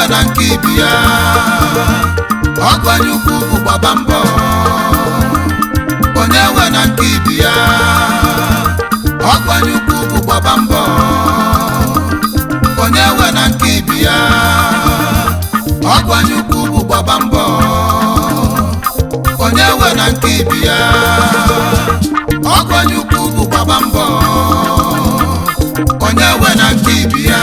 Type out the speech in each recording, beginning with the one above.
na nke ibi ya ọgwanye ukwu bụ gbaba mbọ onye nwe na nke ibi ya ọgwanye ukwu bụ gbaba mbọ onye nwe na nke ibi ya ọgwanye ukwu bụ gbaba mbọ onye nwe na nke ibi ya ọgwanye ukwu bụ gbaba mbọ onye nwe na nke ibi ya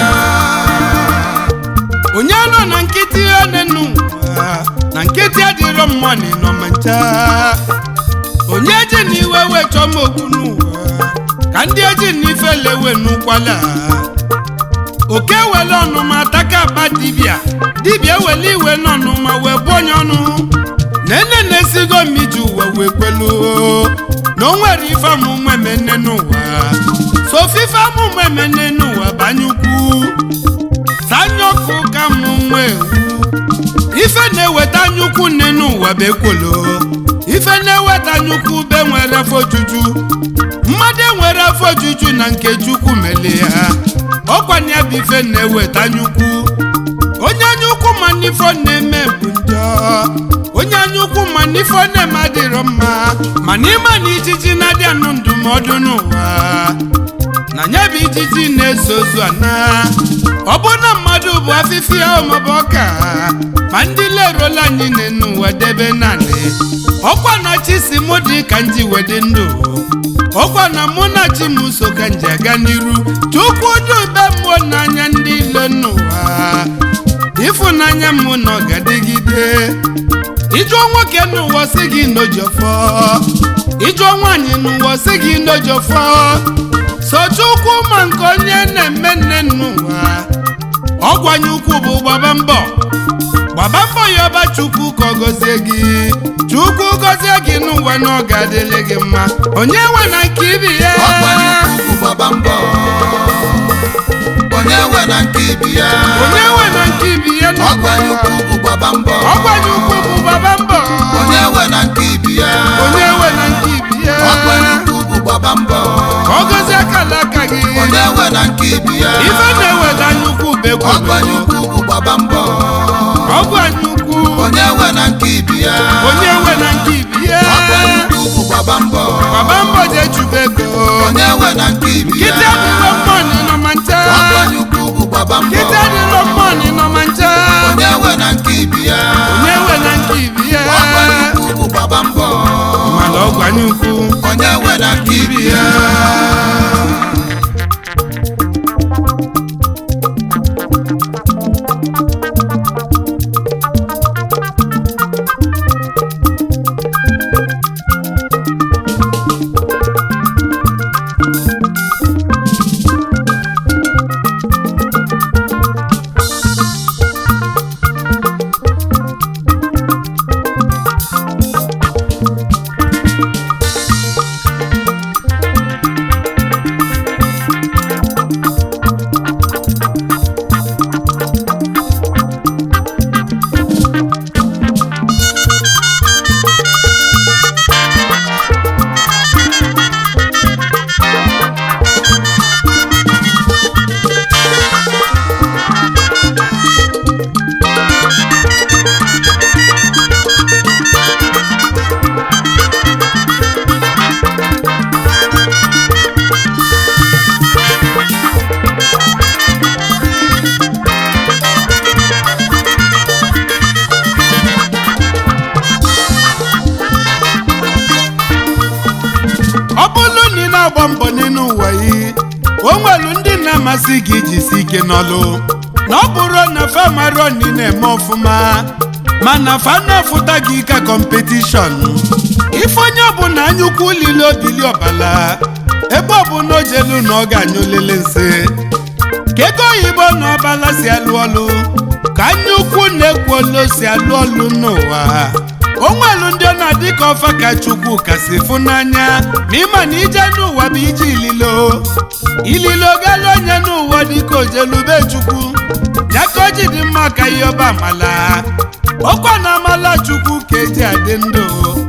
onye nọ na nkịtị onenu na nkịtị adịrọ mma na ịnọ ma ncha onye ji n'iwe wechọ m okwu n'ụwa ka ndị eji n'ife lewe n'ụkwala oke wele ọnụma taka akpa dibịa dibịa wele iwe n'ọnụma wee bụ onye ọnụ nene na-esigo m iji ụwa wee kwelu na o nwere ife amụmụ emene n'ụwa sofife amụmụ emene n'ụwa banye ukwu sanyoku ka mụ nwa ewu ife na-eweta anyukwu nne n'ụwa bụ ekwolo ife na-eweta anyukwu be nwere afọ ojuju mmadụ enwere afọ ojuju na nke chukwu mele ya ọkwanye ya bụ ife na-eweta anyukwu onye anyukwu ma n'ifo na-eme bụ njọ onye anyukwu ma n'ifo na-eme adịrọ mma mana ịma na ijiji na-adị anụ ndụmọdụ n'ụwa na nya bụ ijiji na-eso ozu ana ọ bụ na mmadụ bụ afịfịa maọbụ ọka ma ndị leruola anyị n'enu ụwa debe naanị ọkwa na chi si mụ dị ka nji wedị ndụ ọkwa na mụ na chi m so ka nji aga n'iru chukwu dube mmụọ n'anya ndị ile n'ụwa ịfụnanya m na ọ ga-adịgide ịjụọ nwoke n'ụwa si gị n'ojofọ ịjụọ nwaanyị n'ụwa si gị n'ojofọ sochukwu ma nke onye na-eme nne n'ụwa ọgwanye ukwu bụ gbaba mbọ gbaba mbọ ya ọba chukwu ka ọ gọzie gị chukwu gọzie gị n'ụwa na ọ ga-adịlị gị mma onye nwe na nke ibi ya ọgwanye ukwu bụ gbaba mbọ onye nwe na nke ibi ya onye nwe na nke ibi ya n'ụwa. ọgwanye ukwu bụ gbaba mbọ ọgwanye ukwu bụ gbaba mbọ onye nwe na nke ibi ya onye nwe na nke ibi ya ọgwanye ukwu bụ gbaba mbọ ka ọ gọzie akala aka gị onye nwe na nke ibi ya ife na-eweta nnukwu bekwu ọgwanye ukwu bụ gbaba mbọ ọgwụ anyị ukwu onye nwe na nke ibi ya onye nwe na nke ibi ya ọgwanye ukwu bụ gbaba mbọ gbaba mbọ jee chụba ego onye nwe na nke ibi ya kịta dịrọ mmọnị nọ ma ncha ọgwanye ukwu bụ gbaba mbọ kịta dịrọ mmọnị nọ ma ncha onye nwe na nke ibi ya onye nwe na nke ibi ya ọgwanye ukwu bụ gbaba mbọ mana ọgwụ anyị ukwu onye nwe na nke ibi ya ọ bụrụ na ị na-agba mbọ n'elu ụwa yi o nwelu ndị na-amasị gị jisi ike n'ọlụ na ọ bụrụ na fa marọ na ị na-eme ọfụma mana fa na-afụta gị ka kọmpetishọn ife onye ọbụla anyụkwu lili obili ọbala ebe ọbụla o jelu na ọ ga-anyụ lele nsị ka ego oyibo na ọbala si alụ ọlụ ka anyụkwu na-ekwu olu si alụ ọlụ n'ụwa o nwelu ndị ọ na-adị ka ọfa ka chukwu kasị fụ n'anya ma ịma na ije n'ụwa bụ ije ililo ililo gala onye n'ụwa dịka ojelube chukwu ya ka o ji dị mma ka ihe ọba amala ọkwa na amala chukwu ka eji adị ndụ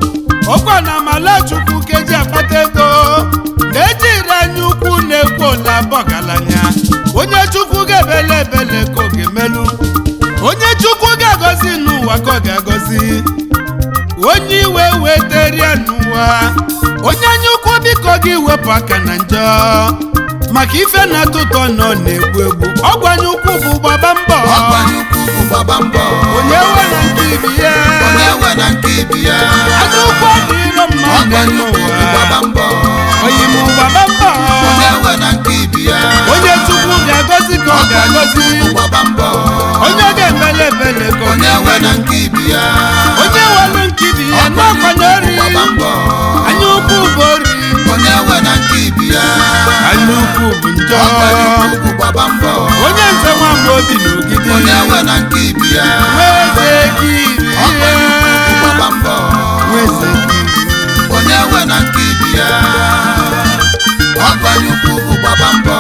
ọkwa na amala chukwu ka eji akpata ego na-eji ire anya ukwu na-ekwu ole abọgalanya onye chukwu ga-ebele ebele ka oge melu onye chukwu ga-agọzi n'ụwa ka ọ ga-agọzi onye iwe weteria n'ụwa onye anya ukwu biko gị wepụ aka na njọ maka ife na-atọ ụtọ nọ na-egbu egbu ọgbanye ukwu bụ gbaba mbọ ọgbanye ukwu bụ gbaba mbọ onye we na nke ibi ya onye we na nke ibi ya anya ukwu adịrọ mma ọgbanye ukwu bụ gbaba n'ụwa mbọ onye mụ gbaba mbọ onye we na nke ibi ya onye chukwu ga-agọzi ka ọ ga-agọzi bụ gbaba mbọ onye ga-emele ebele ka ọ onye we ga-emele na nke ibi ya onye welu nke ibi ya n'ọkwanye ori gbaba mbọ anya ukwu bụ ori onye we na nke ibi ya anya ukwu bụ njọ ọgbanye ukwu bụ gbaba mbọ onye nze nwamba obi n'ogidi onye we na nke ibi ya nweze kiri ọgbanye ukwu bụ gbaba mbọ nweze kiri onye we na nke ibi ya ọgbanye ukwu bụ gbaba mbọ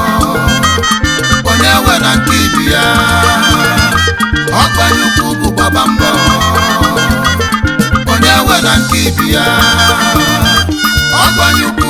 onye we na nke ibi ya ọgbanye ukwu bụ gbaba mbọ onye we na nke ibi ya ọgbanye ukwu